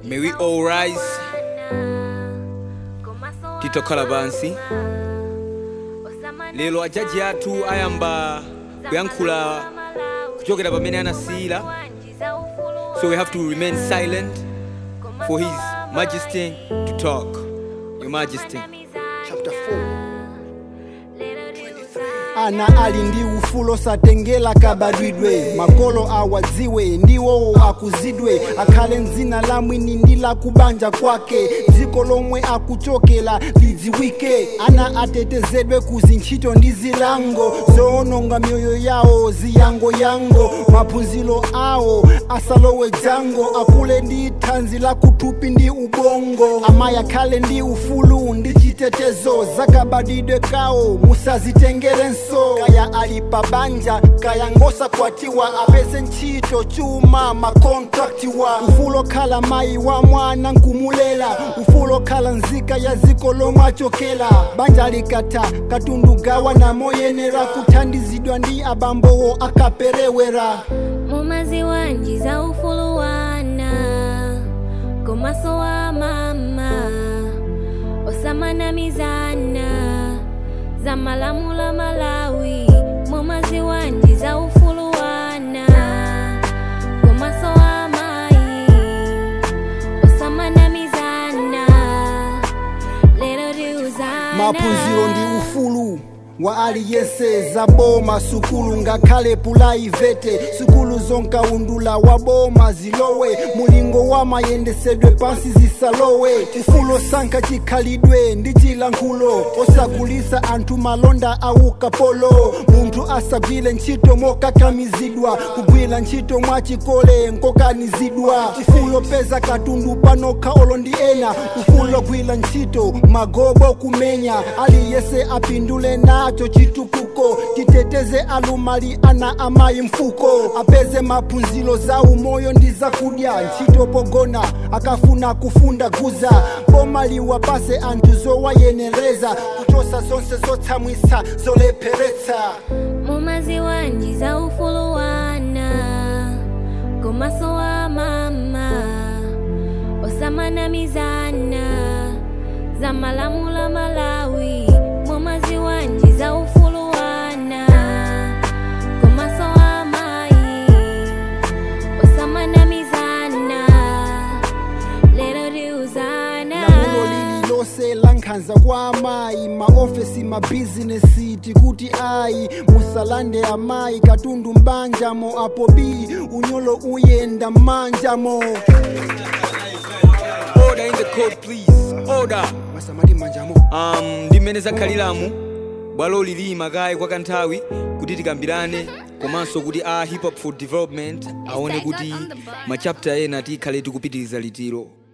May we all rise titokhala pansi lero ajaji athu ayamba kuyankhula kuchokera pamene anasiyira so we have to remain silent for his majesty to talk your majesty chapter 4 ana ali ndi ufulo satengera kabadwidwe makolo awadziwe ndiwowo akuzidwe akhale mdzina la mwini ndi la kubanja kwake dziko lomwe akuchokera lidziwike ana atetezedwe ku zintchito ndi zilango zoononga miyoyo yawo ziyangoyango maphunziro awo asalowe jango akule ndi thanzi la kuthupi ndi ubongo amayi akhale ndi ufulu ndi chitetezo zakabadwidwe kawo musazitengerenso kaya ali pa banja kaya ngosakwatiwa apeze ntchito chuma makontraktiwa ufulo khala mayi wa mwana nkumulela ufulo khala nzika ya ziko lomwe achokera banja likatha katundu gawa namoyenera kuthandizidwa ndi abambowo akaperewera mumaziwa njiza ufulu wana komaso wa mama osamana mizana za malamula malawi mumaziwa njiza ufulu wana komaso wa mayi osamana mizana lero tiuzana maphunziro ndi ufulu wa aliyense za boma sukulu ngakhale pulaivete sukulu zonkaundula wa boma zilowe mulingo wa mayendesedwe pansi zisalowe ufulu sankha chikhalidwe ndi chilankhulo osagulisa anthu malonda aukapolo munthu asagwire ntchito mokakamizidwa kugwira ntchito mwachikole nkokanizidwa ufulo peza katundu panokha olo ndi ena ufulo gwira ntchito magobo kumenya aliyense apindule nacho chitukuko titeteze alumali ana amayi mfuko apeze maphunziro za umoyo ndi zakudya ntchito pogona akafuna kufunda guza boma liwapase anthu zowayenereza kuchosa zonse zotsamwisa zolepheretsa mumaziwa njiza ufulu wana komaso wa mama osamana mizana za malamula malawi mumaziwa njiza ufulu wana komaso wa mayi osamana mizana lero tiuzana lamulo lililonse lankhanza kwa amayi maofesi mabizinesi tikuti ayi musalande amayi katundu mbanjamo apo b unyolo uyenda mmanjamo order in the court please order masamati manjamo um, ndi mmene zakhalilamu bwalo lili makayi kwa kanthawi kuti tikambirane komanso kuti a hip hop for development aone kuti machapter ena tikhale tikupitiriza litiro